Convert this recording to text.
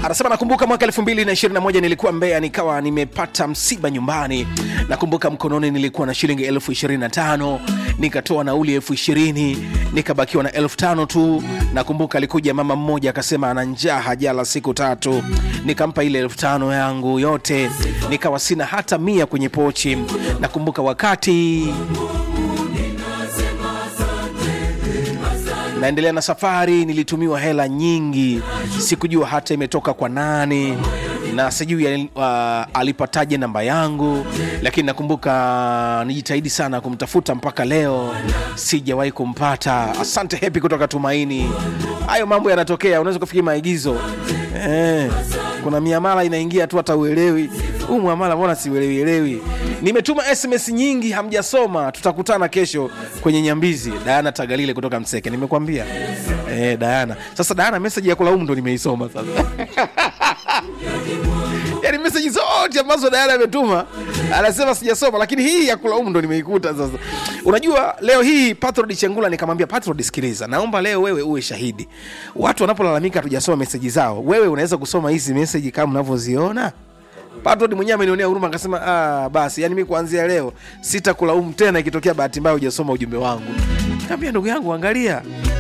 anasema nakumbuka mwaka 2021 nilikuwa Mbeya, nikawa nimepata msiba nyumbani. Nakumbuka mkononi nilikuwa na shilingi elfu 25 nikatoa nauli elfu 20 nikabakiwa na elfu tano tu. Nakumbuka alikuja mama mmoja akasema ana njaa, hajala siku tatu, nikampa ile elfu tano yangu yote, nikawa sina hata mia kwenye pochi. Nakumbuka wakati naendelea na safari, nilitumiwa hela nyingi, sikujua hata imetoka kwa nani na sijui uh, alipataje namba yangu, lakini nakumbuka nijitahidi sana kumtafuta mpaka leo sijawahi kumpata. Asante Hepi kutoka Tumaini. Hayo mambo yanatokea, unaweza kufikiri maigizo eh, kuna miamala inaingia tu hata uelewi huu mwamala, mbona siuelewielewi? Nimetuma SMS nyingi hamjasoma. Tutakutana kesho kwenye Nyambizi. Dayana Tagalile kutoka Mseke, nimekwambia eh, Dayana. Sasa Dayana, meseji ya kulaumu ndo nimeisoma sasa yani meseji zote ambazo Dayana ametuma anasema sijasoma, lakini hii ya kulaumu ndo nimeikuta sasa. Unajua leo hii Patrod Chengula nikamwambia Patrod, sikiliza, naomba leo wewe uwe shahidi. Watu wanapolalamika hatujasoma meseji zao, wewe unaweza kusoma hizi meseji kama mnavyoziona. Patrod mwenyewe amenionea huruma akasema, ah, basi yani mi kuanzia leo sitakulaumu tena ikitokea bahati mbaya hujasoma ujumbe wangu. Kaambia ndugu yangu, angalia